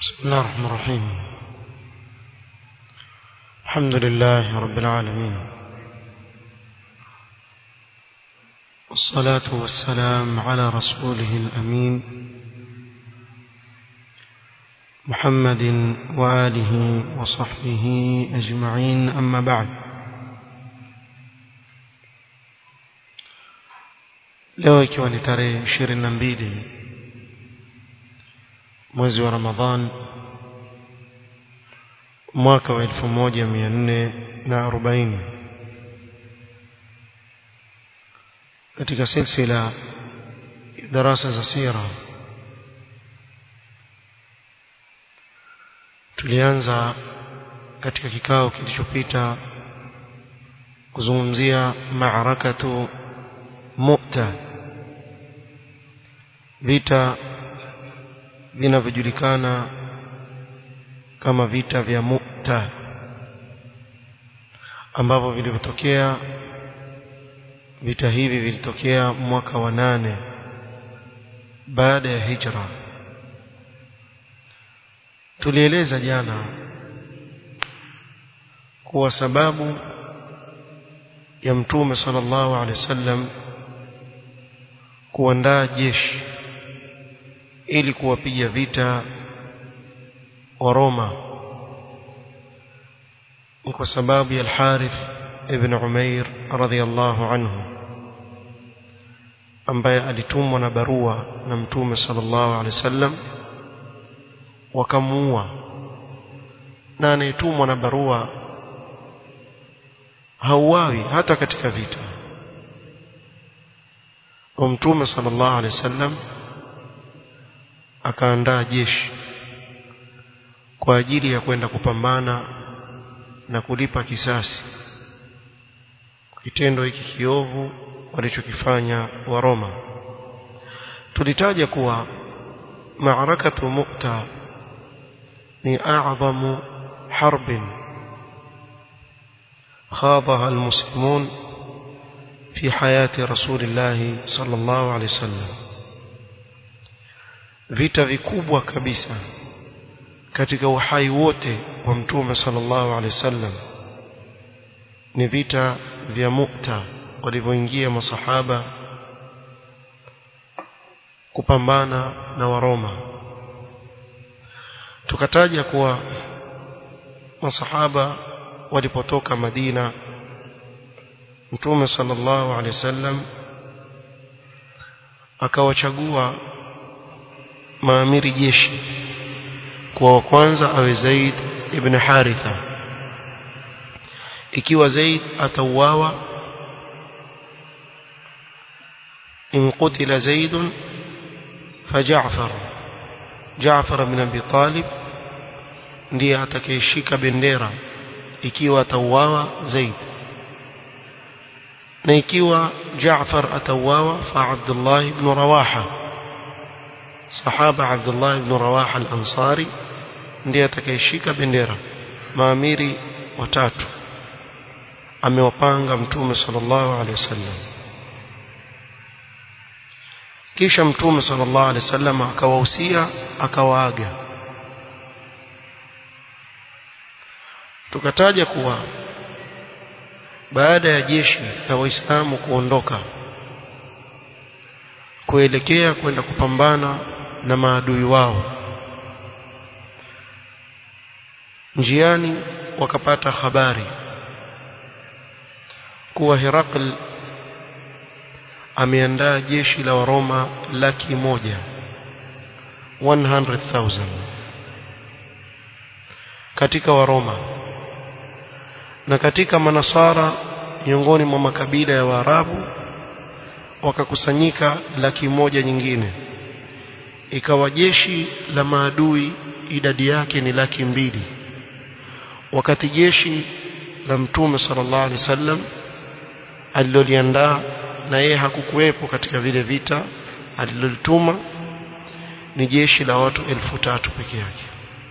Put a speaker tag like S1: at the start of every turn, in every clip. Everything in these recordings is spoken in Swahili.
S1: بسم الله الرحمن الرحيم الحمد لله رب العالمين والصلاة والسلام على رسوله الأمين محمد وآله وصحبه أجمعين أما بعد leo ikiwa ni tarehe ishirini na mbili mwezi wa ramadhan mwaka wa elfu moja mia nne na arobaini katika silsila darasa za sira tulianza katika kikao kilichopita kuzungumzia maarakatu mu'ta vita vinavyojulikana kama vita vya Mu'ta ambavyo vilivyotokea vita hivi vilitokea mwaka wa nane baada ya hijra tulieleza jana kuwa sababu ya mtume sallallahu alaihi wasallam kuandaa jeshi ili kuwapiga vita wa Roma ni kwa sababu ya Al-Harith ibn Umair radhiyallahu anhu ambaye alitumwa na barua na mtume sallallahu alaihi wasallam wakamuua na anayetumwa na barua hauawi hata katika vita kwa mtume sallallahu alaihi wasallam akaandaa jeshi kwa ajili ya kwenda kupambana na kulipa kisasi kitendo hiki kiovu walichokifanya wa Roma tulitaja kuwa maarakatu Mu'ta ni a'zamu harbin خاضها المسلمون في حياة رسول الله صلى الله عليه وسلم vita vikubwa kabisa katika uhai wote wa mtume sallallahu alaihi wasallam ni vita vya Mu'ta walivyoingia masahaba kupambana na Waroma tukataja kuwa masahaba walipotoka Madina mtume sallallahu alaihi wasallam akawachagua maamiri jeshi kwa wa kwanza awe Zaid ibn Haritha ikiwa Zaid atauawa in qutila Zaid فجعفر جعفر بن ابي طالب ndiye atakayeshika bendera ikiwa atauawa Zaid na ikiwa Jaafar atauawa fa Abdullah ibn Rawaha sahaba Abdullah ibn Rawaha al-Ansari ndiye atakayeshika bendera maamiri watatu amewapanga mtume sallallahu alaihi wasallam kisha mtume sallallahu alaihi wasallam akawahusia akawaaga tukataja kuwa baada ya jeshi la waislamu kuondoka kuelekea kwenda kupambana na maadui wao njiani wakapata habari kuwa Herakl ameandaa jeshi la Waroma laki moja 100,000 katika Waroma na katika manasara miongoni mwa makabila ya Waarabu wakakusanyika laki moja nyingine ikawa jeshi la maadui idadi yake ni laki mbili wakati jeshi la mtume sallallahu alaihi wasallam aliloliandaa na yeye hakukuwepo katika vile vita alilolituma ni jeshi la watu elfu tatu peke yake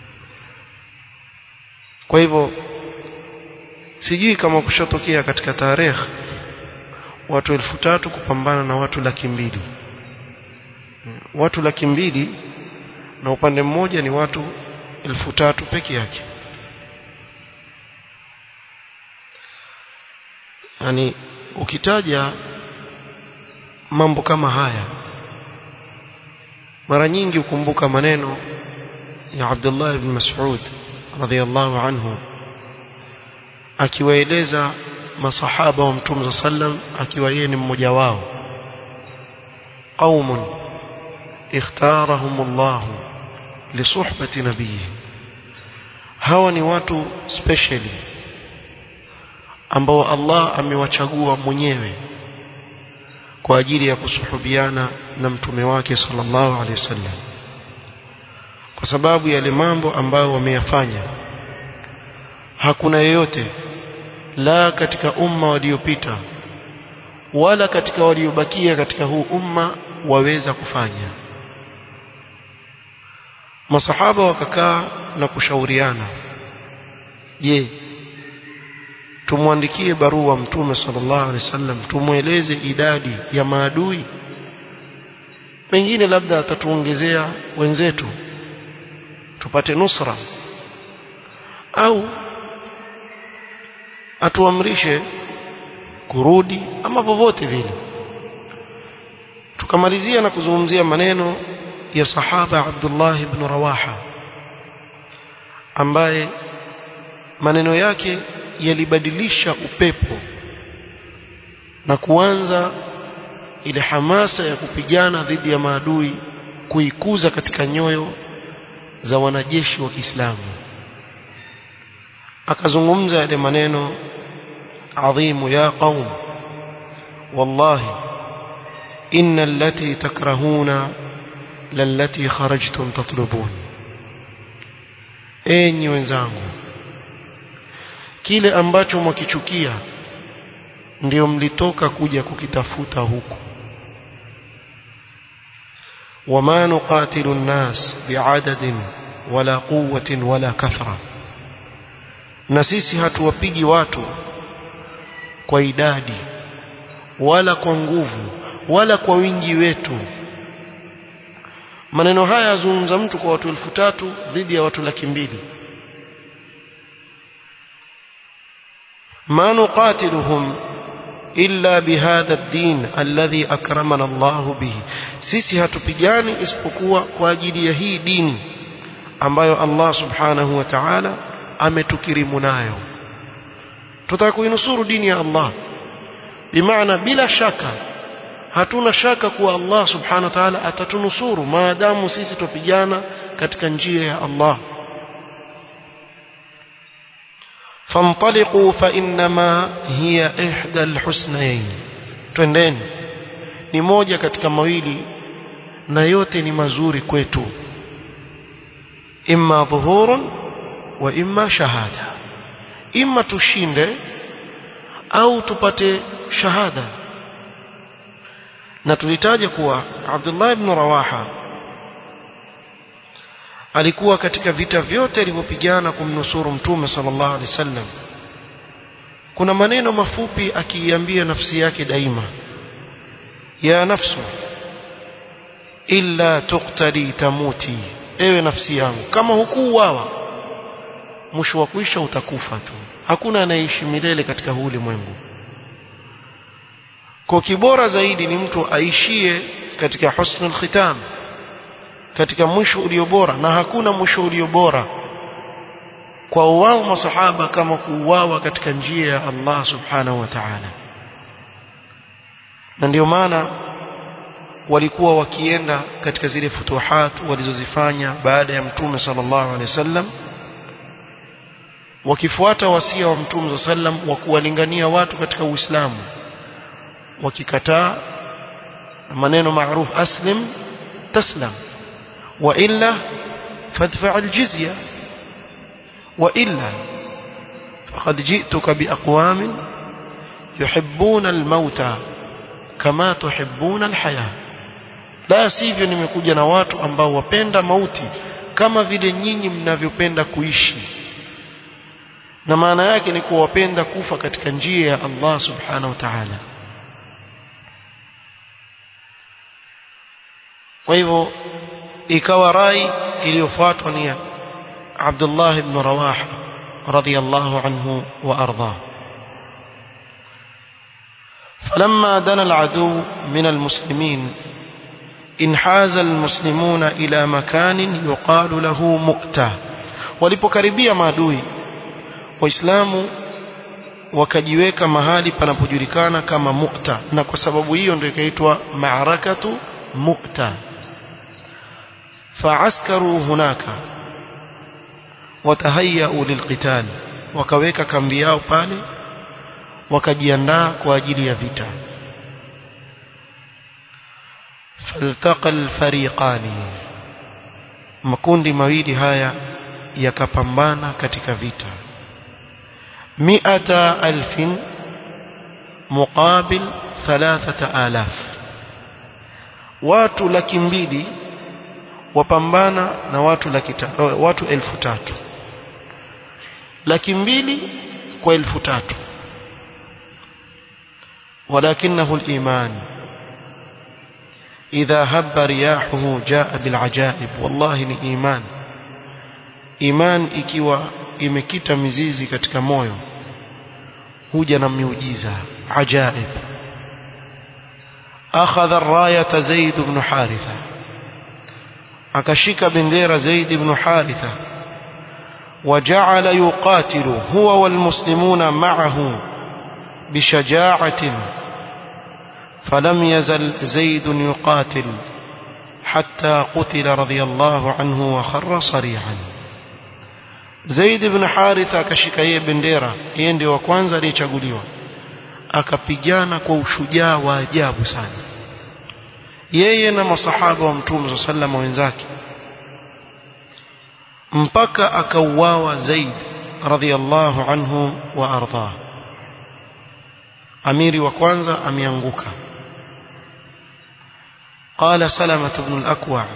S1: kwa hivyo sijui kama kushatokea katika tarehe watu elfu tatu kupambana na watu laki mbili watu laki mbili na upande mmoja ni watu elfu tatu peke yake yani ukitaja mambo kama haya mara nyingi ukumbuka maneno ya Abdullah ibn Mas'ud radhiyallahu anhu akiwaeleza masahaba wa Mtume sallam akiwa yeye ni mmoja wao qaumun ikhtarahum Allah lisuhbati nabiyyi hawa ni watu specially ambao Allah amewachagua mwenyewe kwa ajili ya kusuhubiana na mtume wake sallallahu alaihi wasallam kwa sababu yale mambo ambayo wameyafanya hakuna yeyote la katika umma waliopita wala katika waliobakia katika huu umma waweza kufanya masahaba wakakaa na kushauriana je tumwandikie barua mtume sallallahu alaihi wasallam tumweleze idadi ya maadui pengine labda atatuongezea wenzetu tupate nusra au atuamrishe kurudi ama popote vile tukamalizia na kuzungumzia maneno ya sahaba Abdullah ibn Rawaha ambaye maneno yake yalibadilisha upepo na kuanza ile hamasa ya kupigana dhidi ya maadui kuikuza katika nyoyo za wanajeshi wa Kiislamu akazungumza yale maneno adhimu ya qaum wallahi inna allati takrahuna lallati kharajtum tatlubun enyi wenzangu kile ambacho mwakichukia ndio mlitoka kuja kukitafuta huku wama nuqatilu an-nas bi'adadin wala quwwatin wala kathra na sisi hatuwapigi watu kwa idadi wala kwa nguvu wala kwa wingi wetu maneno haya yazungumza mtu kwa watu elfu tatu dhidi ya watu laki mbili ما نقاتلهم إلا بهذا الدين الذي أكرمنا الله به sisi hatupigani isipokuwa kwa ajili ya hii dini ambayo Allah subhanahu wa ta'ala ametukirimu nayo tutaka kuinusuru dini ya Allah bimaana bila shaka hatuna shaka kuwa Allah subhanahu wa ta'ala atatunusuru maadamu sisi tupigana katika njia ya Allah فانطلقوا فإنما هي إحدى الحسنين twendeni ni moja katika mawili na yote ni mazuri kwetu imma dhuhurun wa imma shahada imma tushinde au tupate shahada na tulitaja kuwa Abdullah ibn Rawaha alikuwa katika vita vyote alivyopigana kumnusuru mtume sallallahu alaihi wasallam kuna maneno mafupi akiiambia nafsi yake daima ya nafsu illa tuqtali tamuti ewe nafsi yangu kama hukuuawa mwisho wa kuisha utakufa tu hakuna anayeishi milele katika huu ulimwengu kwa kibora zaidi ni mtu aishie katika husnul khitam katika mwisho ulio bora na hakuna mwisho ulio bora kwa wao masahaba kama kuuawa katika njia ya Allah subhanahu wa ta'ala na ndio maana walikuwa wakienda katika zile futuhat walizozifanya baada ya mtume sallallahu alaihi wasallam wakifuata wasia wa mtume sallam wa kuwalingania watu katika Uislamu wakikataa maneno maarufu aslim taslam wa illa fadfa aljizya wa illa faqad ji'tuka biaqwamin yuhibbuna almauta kama tuhibbuna alhaya la sivyo nimekuja na watu ambao wapenda mauti kama vile nyinyi mnavyopenda kuishi na maana yake ni kuwapenda kufa katika njia ya Allah subhanahu wa ta'ala kwa hivyo ikawa rai iliyofuatwa ni عبد الله بن رواحة رضي الله عنه وأرضاه فلما دنا العدو من المسلمين انحاز المسلمون إلى مكان يقال له مؤتة walipokaribia maadui waislamu wakajiweka mahali panapojulikana kama Mu'ta na kwa sababu hiyo ndio ikaitwa maarakatu Mu'ta faaskaru hunaka watahayau lilqital wakaweka kambi yao pale wakajiandaa kwa ajili ya vita faltaqa alfariqani makundi mawili haya yakapambana katika vita mi'ata alfin muqabil thalathata alaf watu laki mbili wapambana na watu laki watu elfu tatu laki mbili kwa elfu tatu ولكنه الإيمان إذا هب رياحه جاء بالعجائب والله ni iman iman ikiwa imekita mizizi katika moyo huja na miujiza ajaib akhadha ar-rayata zaid ibn haritha akashika bendera zaid ibn haritha وجعل يقاتل هو والمسلمون معه بشجاعة فلم يزل زيد يقاتل حتى قتل رضي الله عنه وخر صريعا زيد بن حارثة akashika yeye bendera yeye ndio wa kwanza aliyechaguliwa akapigana kwa ushujaa wa ajabu sana yeye na masahaba wa mtume sallallahu wenzake mpaka akauawa Zaid radhiyallahu anhu wa ardhah amiri wa kwanza ameanguka قال سلمة بن الأكوع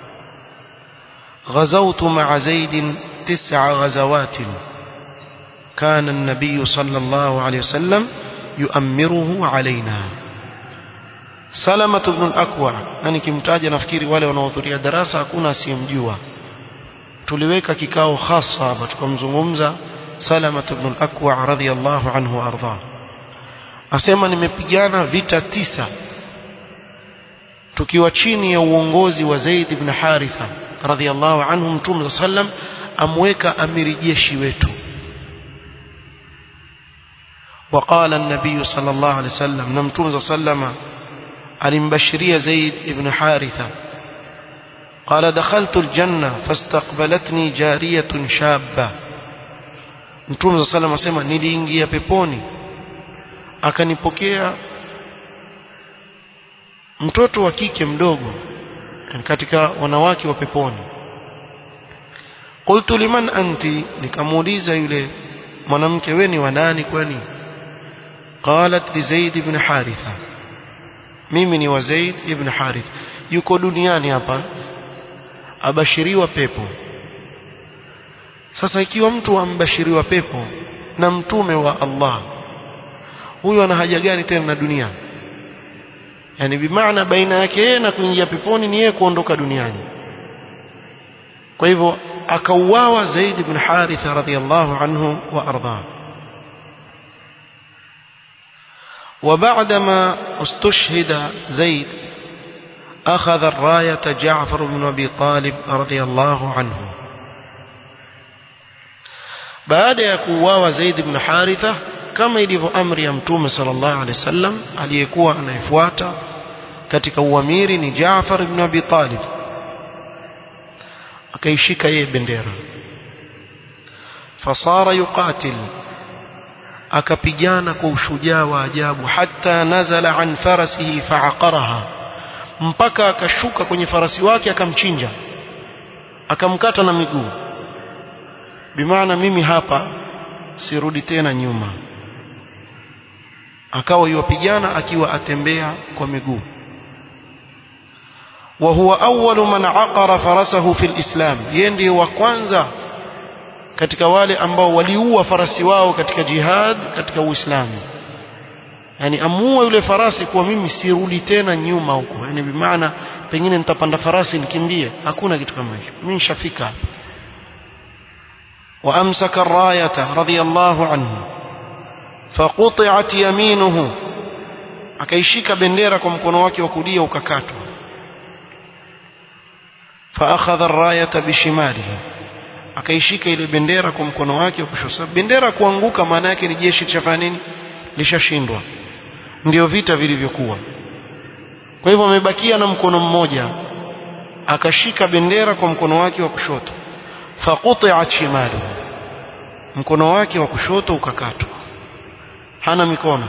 S1: غزوت مع زيد تسع غزوات كان النبي صلى الله عليه وسلم يؤمره علينا سلمة بن الأكوع nani kimtaja nafikiri wale wanaohudhuria darasa hakuna asiyemjua tuliweka kikao hasa hapa tukamzungumza Salama ibn al-Akwa radhiyallahu anhu arda asema nimepigana vita tisa tukiwa chini ya uongozi wa Zaid ibn Haritha radhiyallahu anhu mtume sallam amweka amiri jeshi wetu وقال النبي صلى الله عليه وسلم نمتوم صلى الله عليه وسلم alimbashiria Zaid ibn Haritha قال دخلت الجنة فاستقبلتني جارية شابة Mtume صلى الله عليه وسلم niliingia peponi akanipokea mtoto wa kike mdogo katika wanawake wa peponi qultu liman anti nikamuuliza yule mwanamke wewe ni wa nani kwani qalat li zaid ibn haritha mimi ni wa zaid ibn harith yuko duniani hapa abashiriwa pepo sasa ikiwa mtu ambashiriwa pepo na mtume wa Allah huyo ana haja gani tena na dunia yani bimaana baina yake yeye na kuingia peponi ni yeye kuondoka duniani kwa hivyo akauawa Zaid ibn Haritha radhiyallahu anhu wa ardha وبعدما استشهد زيد أخذ الراية جعفر بن أبي طالب رضي الله عنه بعد يكواwa Zaid ibn Haritha kama ilivyo amri ya mtume sallallahu alaihi wasallam aliyekuwa anaifuata katika uamiri ni Jaafar ibn Abi Talib akaishika yeye bendera fasara yuqatil akapigana kwa ushujaa wa ajabu hata nazala an farasihi faaqaraha mpaka akashuka kwenye farasi wake akamchinja akamkata na miguu bimaana mimi hapa sirudi tena nyuma akawa yuwapigana akiwa atembea kwa miguu wa huwa awwalu man aqara farasahu fil islam yeye ndiye wa kwanza katika wale ambao waliua farasi wao katika jihad katika uislamu yani amua yule farasi kuwa mimi sirudi tena nyuma huko yani bimaana pengine nitapanda farasi nikimbie hakuna kitu kama hicho mimi nishafika hapa وأمسك الراية رضي الله عنه فقطعت يمينه akaishika bendera kwa mkono wake wa kulia ukakatwa faakhadha arrayata bishimalihi akaishika ile bendera kwa mkono wake wa kushoto bendera kuanguka maana yake ni jeshi chafanya nini lishashindwa ndio vita vilivyokuwa kwa hivyo amebakia na mkono mmoja akashika bendera kwa mkono wake wa kushoto faquti'at shimalu mkono wake wa kushoto ukakatwa hana mikono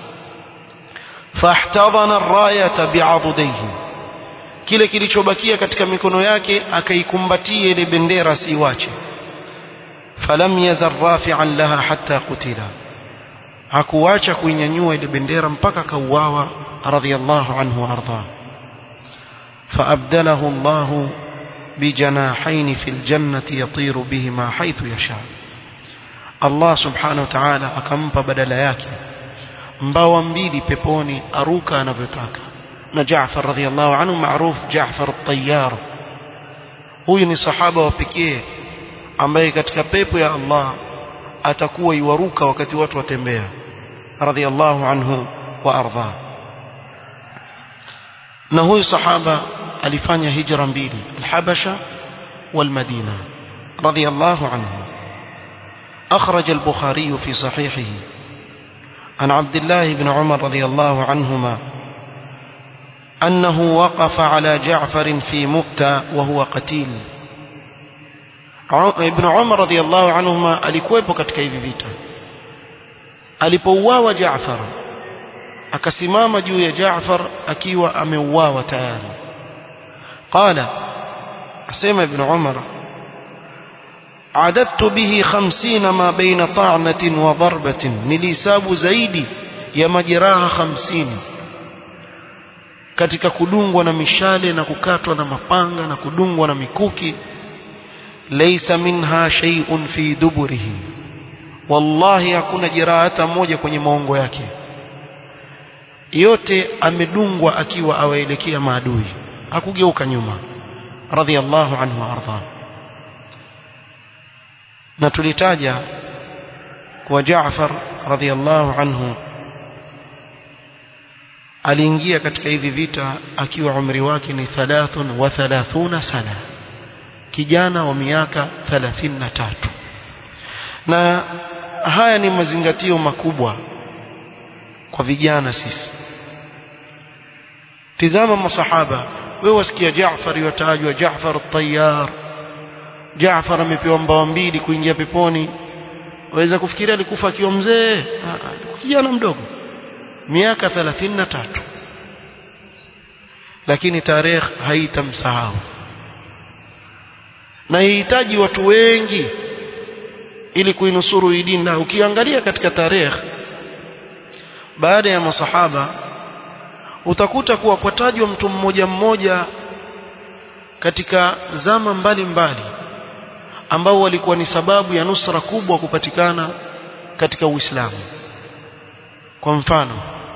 S1: fahtadhana ar-rayata bi'adudayhi kile kilichobakia katika mikono yake akaikumbatia ile bendera siwache falam yazar rafi'an laha hatta qutila hakuacha kuinyanyua ile bendera mpaka kauawa radhiyallahu anhu arda فأبدله الله بجناحين في الجنة يطير بهما حيث يشاء الله سبحانه وتعالى akampa badala yake mbawa mbili peponi aruka anavyotaka na Jaafar radhiallahu anhu maarufu Jaafar at-Tayyar huyu ni sahaba wa pekee ambaye katika pepo ya Allah atakuwa iwaruka wakati watu watembea radhiallahu anhu wa ardha na huyu sahaba alifanya hijra mbili al-Habasha wal-Madina radhiallahu anhu أخرج البخاري في صحيحه عن عبد الله بن عمر رضي الله عنهما أنه وقف على جعفر في مؤتى وهو قتيل ابن عمر رضي الله عنهما alikuwepo katika hivi vita alipouawa Jaafar akasimama juu ya Jaafar akiwa ameuawa tayari qala asema ibn Umar عددت به خمسين ما بين طعنة وضربة نليساب زيدي يا مجراها خمسين katika kudungwa na mishale na kukatwa na mapanga na kudungwa na mikuki laysa minha shay'un fi duburihi wallahi hakuna jeraha hata moja kwenye maongo yake yote amedungwa akiwa awaelekea maadui hakugeuka nyuma radhiallahu anhu arda na tulitaja kwa Jaafar radhiallahu anhu aliingia katika hivi vita akiwa umri wake ni 33 sana kijana wa miaka 33 na haya ni mazingatio makubwa kwa vijana sisi tizama masahaba wewe wasikia Jaafar yotajwa Jaafar at-Tayyar Jaafar amepewa mbawa mbili kuingia peponi waweza kufikiria alikufa akiwa mzee kijana mdogo miaka 33 lakini tarehe haitamsahau na ihitaji watu wengi ili kuinusuru hii dini na ukiangalia katika tarehe baada ya masahaba utakuta kuwa kwatajwa mtu mmoja mmoja katika zama mbalimbali mbali, ambao walikuwa ni sababu ya nusra kubwa kupatikana katika Uislamu kwa mfano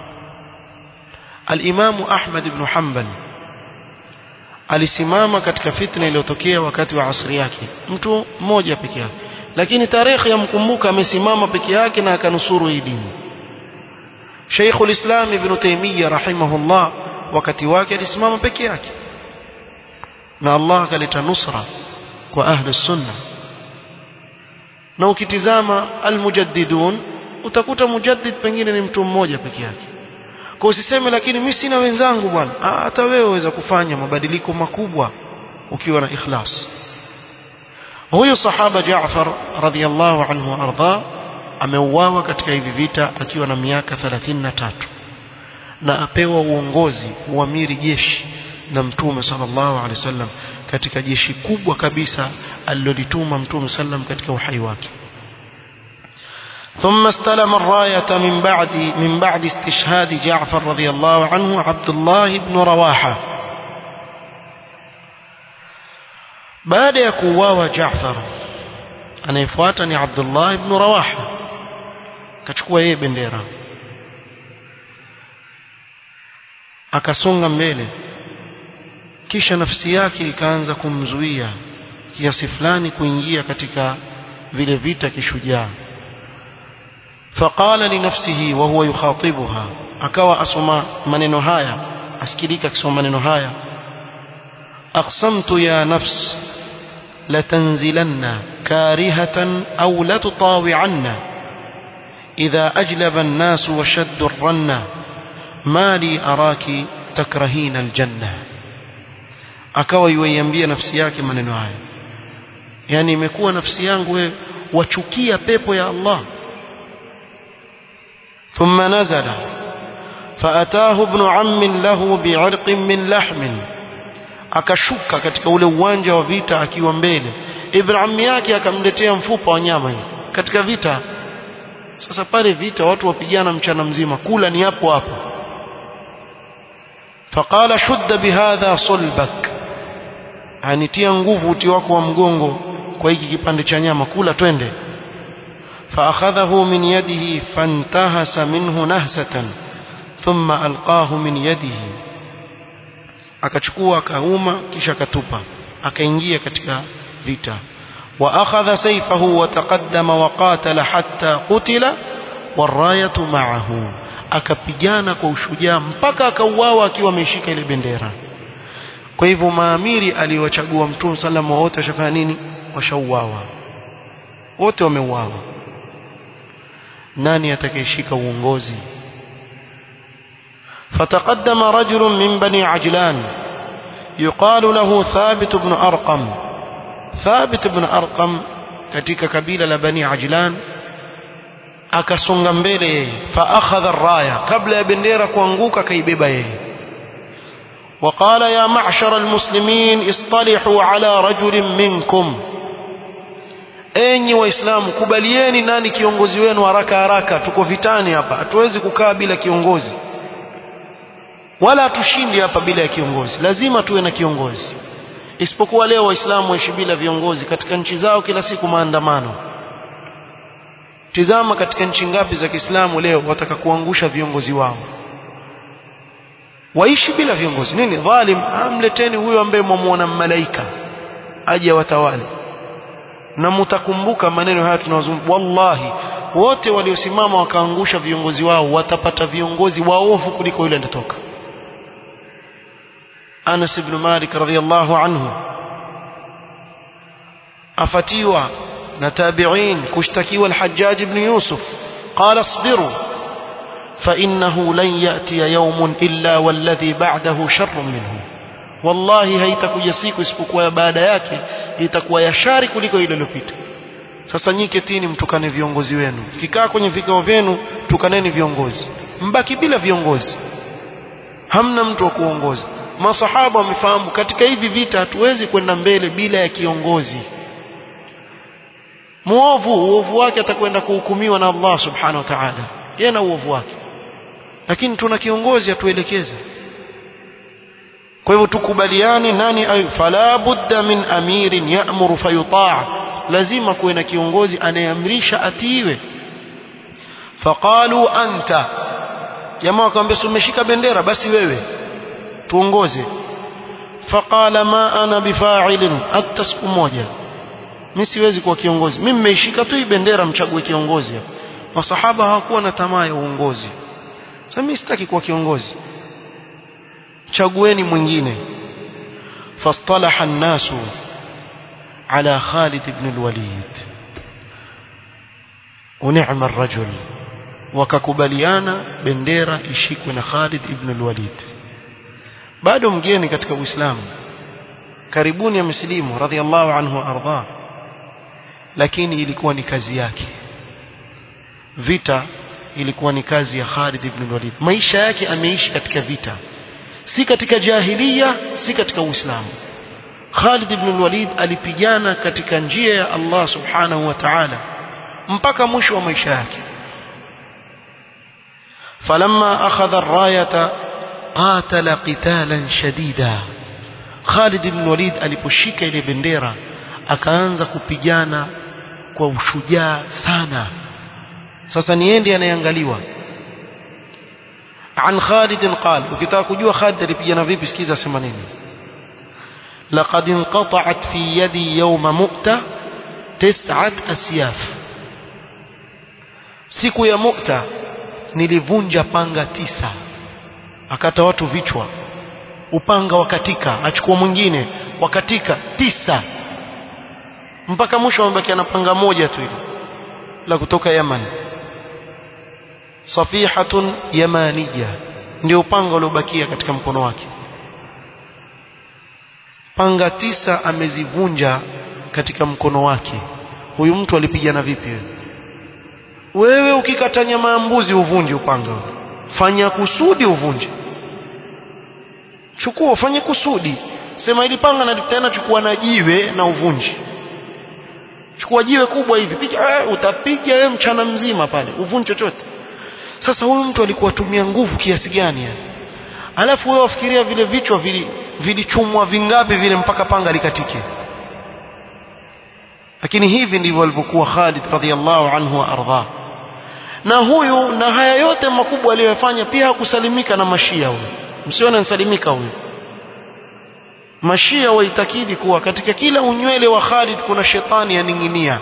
S1: Al-Imamu Ahmad ibn Hanbal alisimama katika fitna iliyotokea wakati wa asri yake mtu mmoja peke yake lakini tarehe yamkumbuka amesimama peke yake na akanusuru hii dini Sheikh al-Islam Ibn Taymiyyah rahimahullah wakati wake alisimama peke yake na Allah akaleta nusra kwa ahli sunna na ukitizama almujaddidun utakuta mujaddid pengine ni mtu mmoja peke yake kwa usiseme lakini mimi sina wenzangu bwana hata wewe waweza kufanya mabadiliko makubwa ukiwa na ikhlas huyu sahaba Jaafar radhiyallahu anhu arda ameuawa katika hivi vita akiwa na miaka 33 na apewa uongozi uamiri jeshi na mtume sallallahu alaihi wasallam katika jeshi kubwa kabisa alilolituma mtume sallam katika uhai wake ثم استلم الراية من بعد من بعد استشهاد جعفر رضي الله عنه عبد الله بن رواحة بعد يكواوا جعفر anayefuata ni Abdullah ibn Rawaha akachukua yeye bendera akasonga mbele kisha nafsi yake ikaanza kumzuia kiasi fulani kuingia katika vile vita kishujaa faqala li nafsihi wa huwa yukhatibuha akawa asoma maneno haya asikilika akisoma maneno haya aqsamtu ya nafs latanzilanna karihatan aw latutawi'anna idha ajlaba an-nas wa shaddu ar-ranna ma li araki takrahina al-janna akawa yuiambia nafsi yake maneno haya yani imekuwa nafsi yangu wewe wachukia pepo ya Allah ثم نزل فأتاه ابن عم له بعرق من لحم akashuka katika ule uwanja wa vita akiwa mbele ibn ammi yake akamletea mfupa wa nyama katika vita sasa pale vita watu wapigana mchana mzima kula ni hapo hapo faqala shudda bihadha sulbak anitia nguvu uti wako wa mgongo kwa hiki kipande cha nyama kula twende فأخذه من يده فانتهس منه نهسة ثم ألقاه من يده akachukua akauma kisha akatupa akaingia katika vita wa akhadha sayfahu wa taqaddama wa qatala hatta qutila warayatu ma'ahu akapigana kwa ushujaa mpaka akauawa akiwa ameshika ile bendera kwa hivyo maamiri aliwachagua mtume sallam wote washafanya nini washauawa wote wameuawa nani atakayeshika uongozi فتقدم رجل من بني عجلان يقال له ثابت بن أرقم ثابت بن أرقم katika kabila la bani ajlan akasonga mbele yeye faakhadha raya kabla ya bendera kuanguka kaibeba yeye وقال يا معشر المسلمين اصطلحوا على رجل منكم enyi waislamu kubalieni nani kiongozi wenu haraka haraka tuko vitani hapa hatuwezi kukaa bila kiongozi wala hatushindi hapa bila ya kiongozi lazima tuwe na kiongozi isipokuwa leo waislamu waishi bila viongozi katika nchi zao kila siku maandamano tizama katika nchi ngapi za Kiislamu leo wataka kuangusha viongozi wao waishi bila viongozi nini dhalim amleteni huyo ambaye mwamuona malaika aje watawale na mtakumbuka maneno haya tunazungumza wallahi wote waliosimama wakaangusha viongozi wao watapata viongozi waovu kuliko yule anatoka Anas ibn Malik radhiyallahu anhu afatiwa na tabi'in kushtakiwa al-Hajjaj ibn Yusuf qala asbiru فإنه لن يأتي يوم إلا والذي بعده شر منه wallahi haitakuja siku isipokuwa baada yake itakuwa ya shari kuliko ile iliyopita sasa nyinyi ketini mtukane viongozi wenu kikaa kwenye vikao vyenu tukaneni viongozi mbaki bila viongozi hamna mtu wa kuongoza masahaba wamefahamu katika hivi vita hatuwezi kwenda mbele bila ya kiongozi muovu uovu wake atakwenda kuhukumiwa na Allah subhanahu wa ta'ala yeye na uovu wake lakini tuna kiongozi atuelekeze kwa hivyo tukubaliane nani ayu fala budda min amirin ya'muru fayuta' lazima kuwe na kiongozi anayeamrisha atiiwe faqalu anta jamaa wakamwambia umeshika bendera basi wewe tuongoze faqala ma ana bifa'ilin hata siku moja mimi siwezi kuwa kiongozi mimi nimeishika tu hii bendera mchague kiongozi masahaba hawakuwa na tamaa ya uongozi sasa mimi sitaki kuwa kiongozi chagueni mwingine fastalaha an-nasu ala Khalid ibn al-Walid ونعم الرجل wakakubaliana bendera ishikwe na Khalid ibn al-Walid bado mgeni katika Uislamu karibuni amesilimu radhiallahu anhu arda lakini ilikuwa ni kazi yake vita ilikuwa ni kazi ya Khalid ibn al-Walid maisha yake ameishi katika vita si katika jahiliya si katika Uislamu Khalid ibn al-Walid alipigana katika njia ya Allah subhanahu wa ta'ala mpaka mwisho wa maisha yake فلما أخذ الراية قاتل قتالا شديدا Khalid ibn Walid aliposhika ile bendera akaanza kupigana kwa ushujaa sana sasa niende anayeangaliwa عن خالد قال ukitaka kujua Khalid alipigana vipi sikiza sema nini لقد انقطعت في يدي يوم مؤتة tis'at asyaf siku ya mukta nilivunja panga tisa akata watu vichwa upanga wakatika achukua mwingine wakatika tisa mpaka mwisho amebakia na panga moja tu hilo la kutoka Yaman safihatun yamaniya ndio upanga uliobakia katika mkono wake panga tisa amezivunja katika mkono wake huyu mtu alipigana vipi wewe wewe ukikata nyama ya mbuzi uvunje upanga fanya kusudi uvunje chukua ufanye kusudi sema ili panga na tena chukua na jiwe na uvunje chukua jiwe kubwa hivi piga eh, utapiga wewe mchana mzima pale uvunje chochote sasa huyu mtu alikuwa tumia nguvu kiasi gani yani alafu wewe wafikiria vile vichwa vili vilichumwa vingapi vile mpaka panga likatike lakini hivi ndivyo alivyokuwa Khalid radhiallahu anhu wa ardha na huyu na haya yote makubwa aliyofanya pia hakusalimika na mashia huyu msione ansalimika huyu mashia waitakidi kuwa katika kila unywele wa Khalid kuna shetani yaning'inia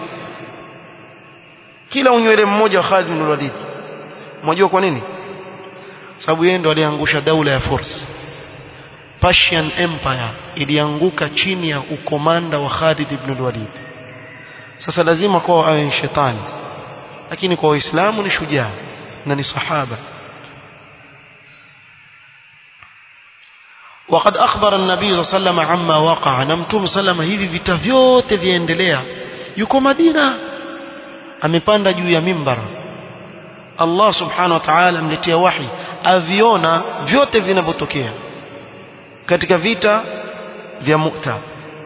S1: kila unywele mmoja wa Khalid bin Walid mnajua kwa nini sababu yeye ndo aliangusha daula ya Furs Persian Empire ilianguka chini ya ukomanda wa Khalid ibn Walid sasa lazima kwa awe shetani lakini kwa waislamu ni shujaa na ni sahaba وقد أخبر النبي صلى الله عليه وسلم عما وقع نمتم سلم hivi vita vyote viendelea yuko Madina amepanda juu ya mimbar Allah subhanahu wa ta'ala amletea wahi aviona vyote vinavyotokea katika vita vya Mu'ta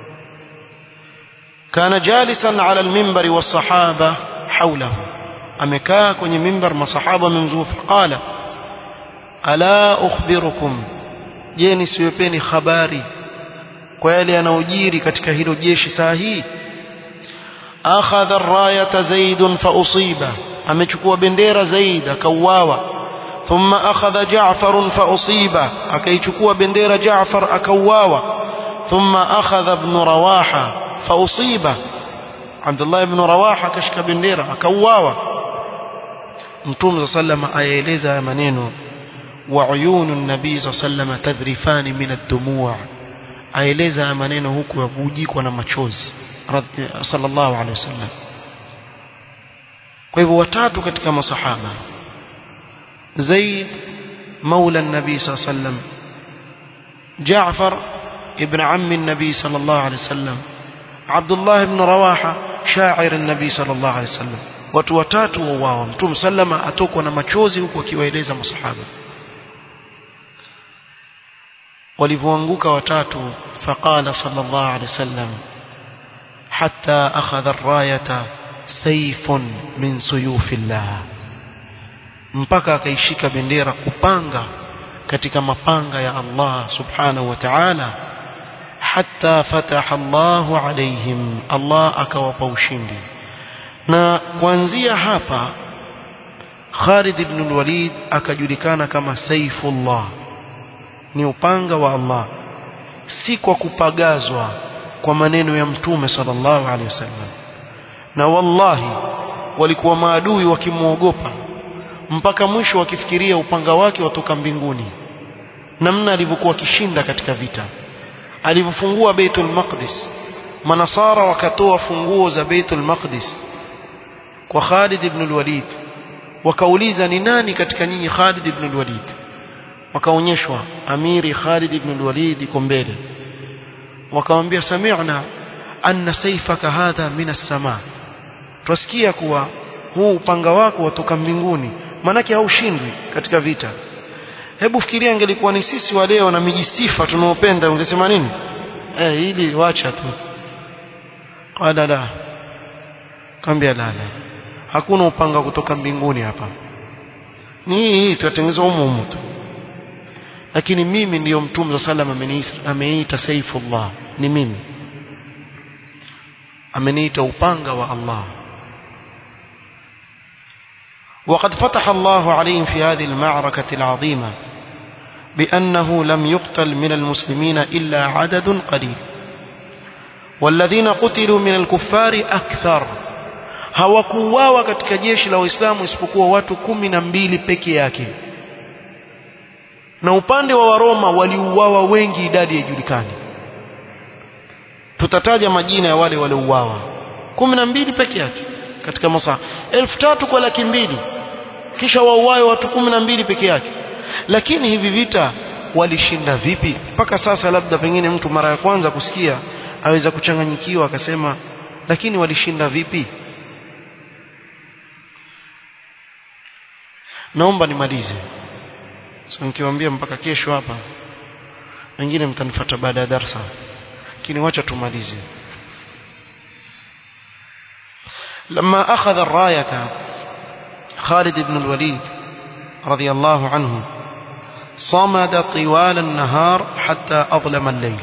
S1: kana jalisan ala al-minbar was-sahaba hawlahu amekaa kwenye mimbar masahaba wamemzunguka qala ala ukhbirukum je nisiwepeni habari kwa yale yanayojiri katika hilo jeshi saa hii akhadha ar-rayata zaid fa usiba amechukua bendera zaid akauawa thumma akhadha ja'far fa usiba akaichukua bendera ja'far akauawa thumma akhadha ibn rawaha fa usiba Abdullah ibn Rawaha akashika bendera akauawa Mtume sallama ayaeleza haya maneno wa uyunu nabii sallama tadhrifani min ad-dumu' aeleza haya maneno huku yavujikwa na machozi sallallahu alaihi wasallam kwa hivyo watatu katika masahaba Zaid maula nabii sallam Jaafar ibn ammi nabii sallallahu alaihi wasallam عبد الله بن رواحة شاعر النبي صلى الله عليه وسلم watu watatu wauawa mtume sallama atokwa na machozi huku akiwaeleza masahaba walivyoanguka watatu faqala sallallahu alaihi wasallam hatta akhadha ar-rayata sayfun min suyufillah mpaka akaishika bendera kupanga katika mapanga ya Allah subhanahu wa ta'ala hatta fataha Allahu alaihim Allah akawapa ushindi na kuanzia hapa Khalid ibn al-Walid akajulikana kama Saifullah ni upanga wa Allah si kwa kupagazwa kwa maneno ya mtume sallallahu alaihi wasallam na wallahi walikuwa maadui wakimwogopa mpaka mwisho wakifikiria upanga wake watoka mbinguni namna alivyokuwa kishinda katika vita alivyofungua Baitul Maqdis manasara wakatoa funguo za Baitul Maqdis kwa Khalid ibn al-Walid wakauliza ni nani katika nyinyi Khalid ibn al-Walid wakaonyeshwa amiri Khalid ibn al-Walid iko mbele wakamwambia sami'na anna sayfaka hadha min as-sama twasikia kuwa huu upanga wako watoka mbinguni manake haushindwi katika vita hebu fikiria ingelikuwa ni sisi wa leo na mijisifa tunaopenda ungesema nini eh hili wacha tu qala la kambia la la hakuna upanga kutoka mbinguni hapa ni hii tutengeneza humo humo tu lakini mimi ndiyo mtume sallam ameniita ameniita saifullah ni mimi ameniita upanga wa Allah وقد فتح الله عليهم في هذه المعركة العظيمة بأنه لم يقتل من المسلمين إلا عدد قليل walladhina qutilu min alkuffari akthar hawakuuawa katika jeshi la waislamu isipokuwa watu kumi na mbili peke yake na upande wa waroma waliuawa wengi idadi haijulikani tutataja majina ya wale waliouawa kumi na mbili peke yake katika masaa elfu tatu kwa laki mbili kisha wauawe watu kumi na mbili peke yake lakini hivi vita walishinda vipi mpaka sasa labda pengine mtu mara ya kwanza kusikia aweza kuchanganyikiwa akasema lakini walishinda vipi naomba nimalize so nikiwaambia mpaka kesho hapa wengine mtanifuata baada ya darasa lakini wacha tumalize لما أخذ الراية خالد بن الوليد رضي الله عنه صمد طوال النهار حتى أظلم الليل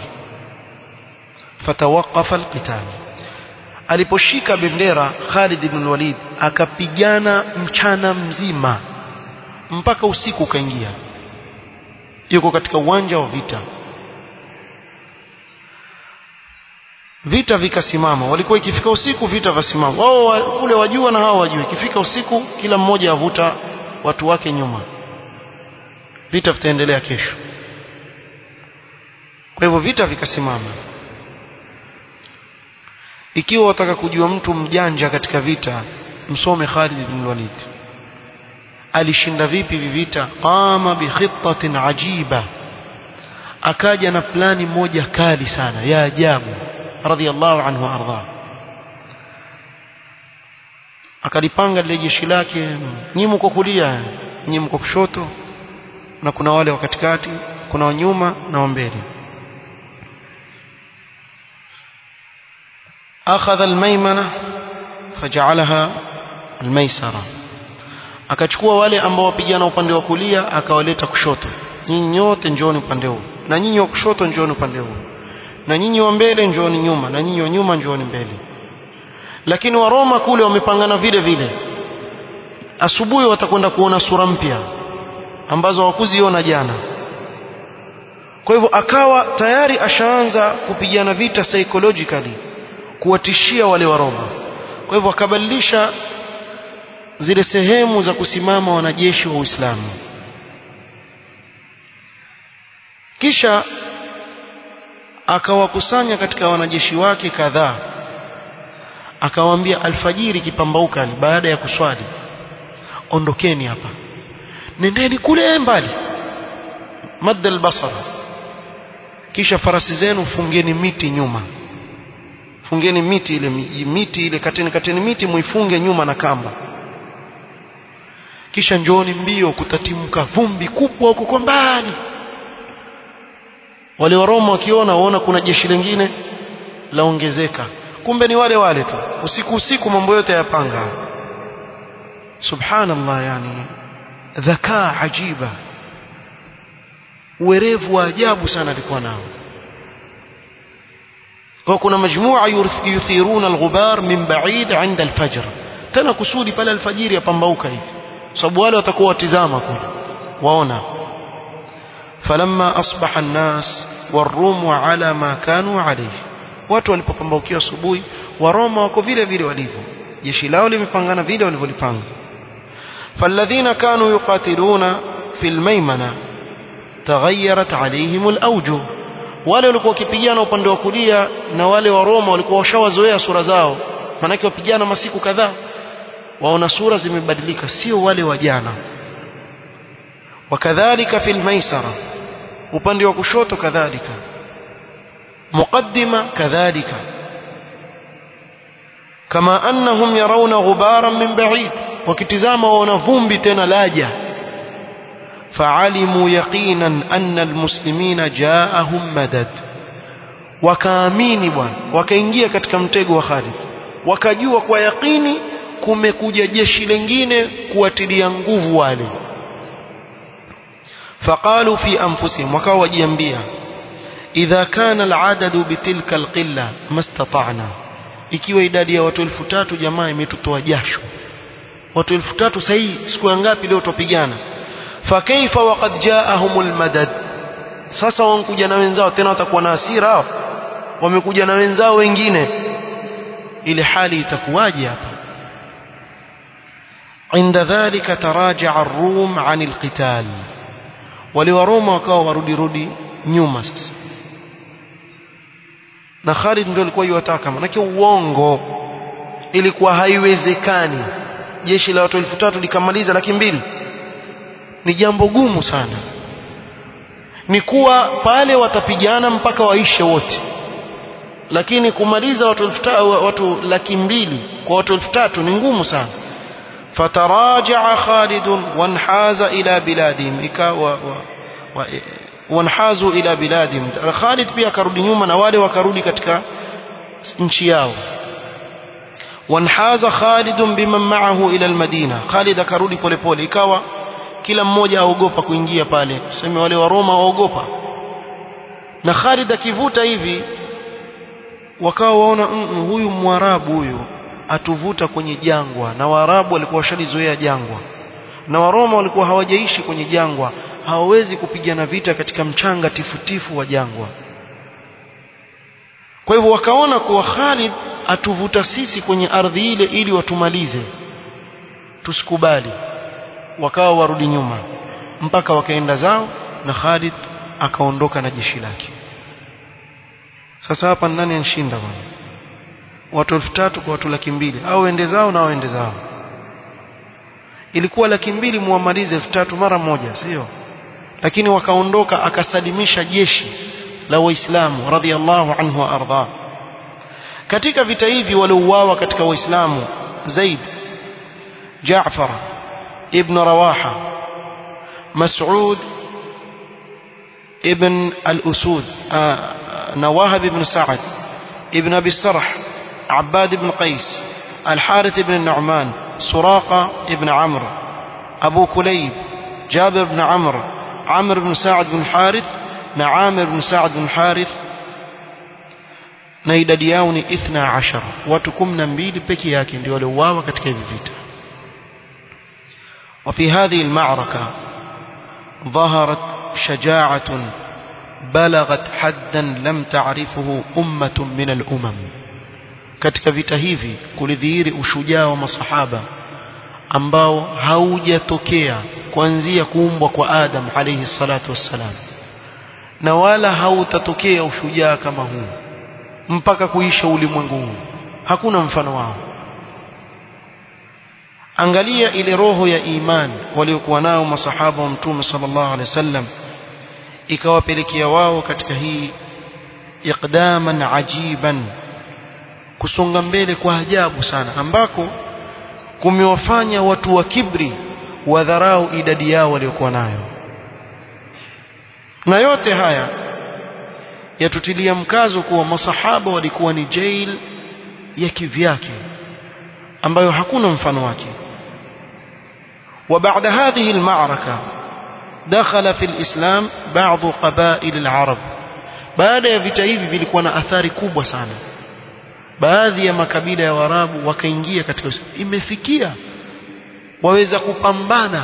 S1: فتوقف القتال aliposhika bendera Khalid ibn Walid akapigana mchana mzima mpaka usiku ukaingia yuko katika uwanja wa vita vita vikasimama walikuwa ikifika usiku vita vasimama wao kule wajua na hao wajua ikifika usiku kila mmoja avuta watu wake nyuma vita vitaendelea kesho kwa hivyo vita vikasimama ikiwa wataka kujua mtu mjanja katika vita msome Khalid ibn Walid alishinda vipi vita qama bi khittatin ajiba akaja na plani moja kali sana ya ajabu radhiallahu anhu arda akalipanga lile jeshi lake nyinyi mko kulia nyinyi mko kushoto na kuna wale wa katikati kuna wanyuma na wa mbele أخذ الميمنة فجعلها الميسرة akachukua wale ambao wapigana upande wa kulia akawaleta kushoto nyinyi nyote njooni upande huu na nyinyi wa kushoto njooni upande huu na nyinyi wa mbele njooni nyuma na nyinyi wa nyuma njooni mbele lakini wa Roma kule wamepangana vile vile asubuhi watakwenda kuona sura mpya ambazo hawakuziona jana kwa hivyo akawa tayari ashaanza kupigana vita psychologically kuwatishia wale wa Roma kwa hivyo akabadilisha zile sehemu za kusimama wanajeshi wa Uislamu kisha akawakusanya katika wanajeshi wake kadhaa akawaambia alfajiri kipambauka baada ya kuswali ondokeni hapa nendeni kule mbali madda albasar kisha farasi zenu fungeni miti nyuma fungeni miti ile miti ile kateni kateni miti muifunge nyuma na kamba kisha njooni mbio kutatimka vumbi kubwa huko kwa mbali wale wa Roma wakiona waona kuna jeshi lingine laongezeka kumbe ni wale wale tu usiku usiku mambo yote yapanga subhanallah yani dhakaa ajiba uwerevu wa ajabu sana alikuwa nao kwa kuna majmua yuthiruna alghubar min ba'id 'inda alfajr tena kusudi pale alfajiri yapambauka hivi sababu wale watakuwa watizama kule waona falamma asbaha an-nas warum ala ma kanu alayhi watu walipopambaukiwa asubuhi wa Roma wako vile vile walivyo jeshi lao limepangana vile walivyolipanga فالذين كانوا يقاتلون في الميمنة تغيرت عليهم الأوجه wale walikuwa wakipigana upande wa kulia na wale wa Roma walikuwa washawazoea sura zao manake wapigana masiku kadhaa waona sura zimebadilika sio wale wa jana wakadhalika fil maisara upande wa kushoto kadhalika muqaddima kadhalika kama annahum yarawna ghubaran min ba'id wakitizama waona vumbi tena laja فعلموا يقينا أن المسلمين جاءهم مدد wakaamini bwana wakaingia katika mtego wa Khalid wakajua kwa yakini kumekuja jeshi lingine kuwatilia nguvu wale faqalu fi anfusihim wakawa wajiambia idha kana al'adadu bitilka alqilla mastata'na ikiwa idadi ya watu elfu tatu jamaa imetutoa jasho watu elfu tatu sahihi siku ngapi leo tupigana fakaifa waqad jaahumul madad sasa wankuja na wenzao tena watakuwa na hasira hao wamekuja na wenzao wengine ile hali itakuwaje hapa عند ذلك تراجع الروم عن القتال waliwaroma wakawa warudi rudi nyuma sasa na Khalid ndio alikuwa yuwataka manake uongo ilikuwa haiwezekani jeshi la watu elfu tatu likamaliza laki mbili ni jambo gumu sana ni kuwa pale watapigana mpaka waishe wote lakini kumaliza watu elfu watu laki mbili kwa watu elfu tatu ni ngumu sana فتراجع خالد وانحاز إلى بلادهم إكا و و و وانحازوا إلى بلادهم خالد pia akarudi nyuma na wale wakarudi katika nchi yao وانحاز خالد بمن معه إلى المدينة خالد akarudi pole pole ikawa kila mmoja aogopa kuingia pale tuseme wale wa Roma waogopa na Khalid akivuta hivi wakawa waona mm, huyu mwarabu huyu atuvuta kwenye jangwa na waarabu walikuwa washalizoea jangwa na waroma walikuwa hawajaishi kwenye jangwa hawawezi kupigana vita katika mchanga tifutifu wa jangwa kwa hivyo wakaona kuwa Khalid atuvuta sisi kwenye ardhi ile ili watumalize tusikubali wakawa warudi nyuma mpaka wakaenda zao na Khalid akaondoka na jeshi lake sasa hapa nani anshinda bwana watu elfu tatu kwa watu laki mbili au wende zao na waende zao ilikuwa laki mbili muamalize elfu tatu mara moja sio lakini wakaondoka akasalimisha jeshi la waislamu radhiallahu anhu wa arda katika vita hivi waliouawa katika waislamu zaid jaafar ibn rawaha mas'ud ibn al-usud nawahib ibn sa'ad ibn abi sarh عباد بن قيس الحارث بن النعمان سراقة بن عمرو أبو كليب جابر بن عمرو عمرو بن سعد بن حارث نعامر بن سعد بن حارث na idadi yao ni ithna ashara watu kumi na mbili peke yake ndio waliouawa katika hivi vita وفي هذه المعركة ظهرت شجاعة بلغت حدا لم تعرفه أمة من الأمم katika vita hivi kulidhihiri ushujaa wa masahaba ambao haujatokea kuanzia kuumbwa kwa Adam alayhi salatu wassalam na wala hautatokea ushujaa kama huu mpaka kuisha ulimwengu huu hakuna mfano wao angalia ile roho ya iman waliokuwa nao masahaba wa mtume sallallahu alaihi wasallam ikawapelekea wao katika hii iqdaman ajiban kusonga mbele kwa ajabu sana ambako kumewafanya watu wa kibri wadharau idadi yao waliokuwa nayo na yote haya yatutilia mkazo kuwa masahaba walikuwa ni jail ya kivyake ambayo hakuna mfano wake وبعد هذه المعركة دخل في الإسلام بعض قبائل العرب baada ya vita hivi vilikuwa na athari kubwa sana baadhi ya makabila ya Waarabu wakaingia katika imefikia waweza kupambana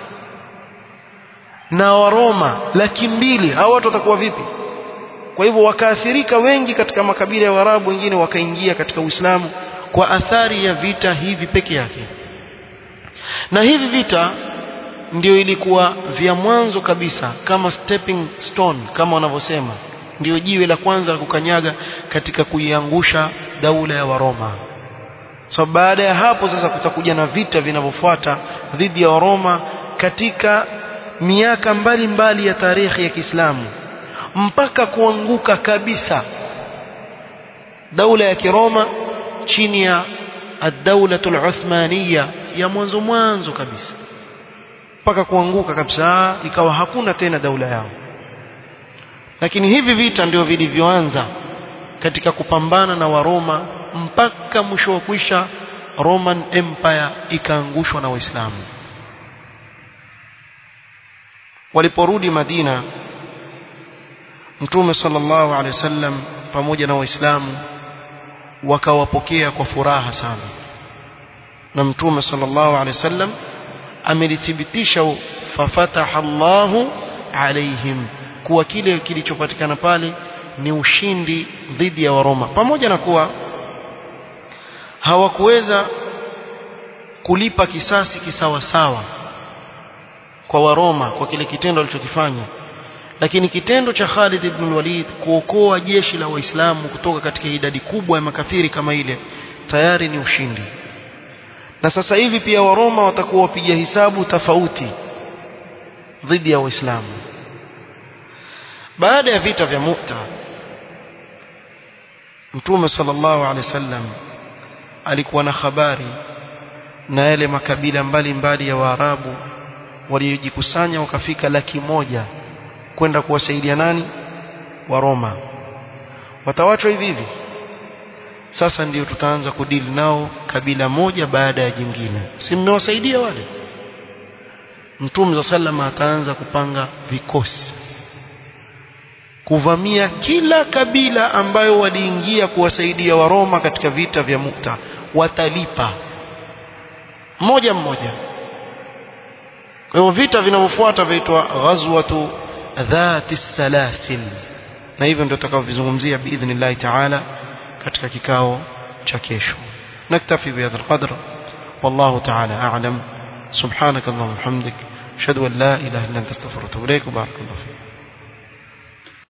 S1: na Waroma laki mbili hao watu watakuwa vipi kwa hivyo wakaathirika wengi katika makabila ya Waarabu wengine wakaingia katika Uislamu kwa athari ya vita hivi peke yake na hivi vita ndio ilikuwa vya mwanzo kabisa kama stepping stone kama wanavyosema ndio jiwe la kwanza la kukanyaga katika kuiangusha daula ya Waroma so baada ya hapo sasa kutakuja na vita vinavyofuata dhidi ya Waroma katika miaka mbalimbali mbali ya tarehe ya Kiislamu mpaka kuanguka kabisa daula ya Kiroma chini ya ad-daula al-Uthmaniyya ya mwanzo mwanzo kabisa mpaka kuanguka kabisa ikawa hakuna tena daula yao lakini hivi vita ndio vilivyoanza katika kupambana na Waroma mpaka mwisho wa kwisha Roman Empire ikaangushwa na Waislamu waliporudi Madina Mtume sallallahu alaihi wasallam pamoja na Waislamu wakawapokea kwa furaha sana na Mtume sallallahu alaihi wasallam amelithibitisha fafataha Allahu alaihim kuwa kile kilichopatikana pale ni ushindi dhidi ya Waroma pamoja na kuwa hawakuweza kulipa kisasi kisawasawa kwa Waroma kwa kile kitendo alichokifanya lakini kitendo cha Khalid ibn Walid kuokoa jeshi la Waislamu kutoka katika idadi kubwa ya makafiri kama ile tayari ni ushindi na sasa hivi pia Waroma watakuwa wapiga hisabu tofauti dhidi ya Waislamu baada ya vita vya Mu'ta Mtume sallallahu alaihi wasallam alikuwa na habari na yale makabila mbalimbali mbali ya Waarabu waliojikusanya wakafika laki moja kwenda kuwasaidia nani wa Roma watawachwa hivi hivi sasa ndiyo tutaanza kudili nao kabila moja baada ya jingine si mmewasaidia wale Mtume sallama ataanza kupanga vikosi kuvamia kila kabila ambayo waliingia kuwasaidia Waroma katika vita vya Mukta watalipa mmoja mmoja kwa hivyo vita vinavyofuata vinaitwa ghazwatu dhati salasil na hivyo ndio tutakavyozungumzia biidhnillah taala katika kikao cha kesho naktafi bihadha alqadr wallahu taala a'lam subhanak allahumma hamdik ashhadu an la ilaha illa anta astaghfiruka wa atubu ilaik barakallahu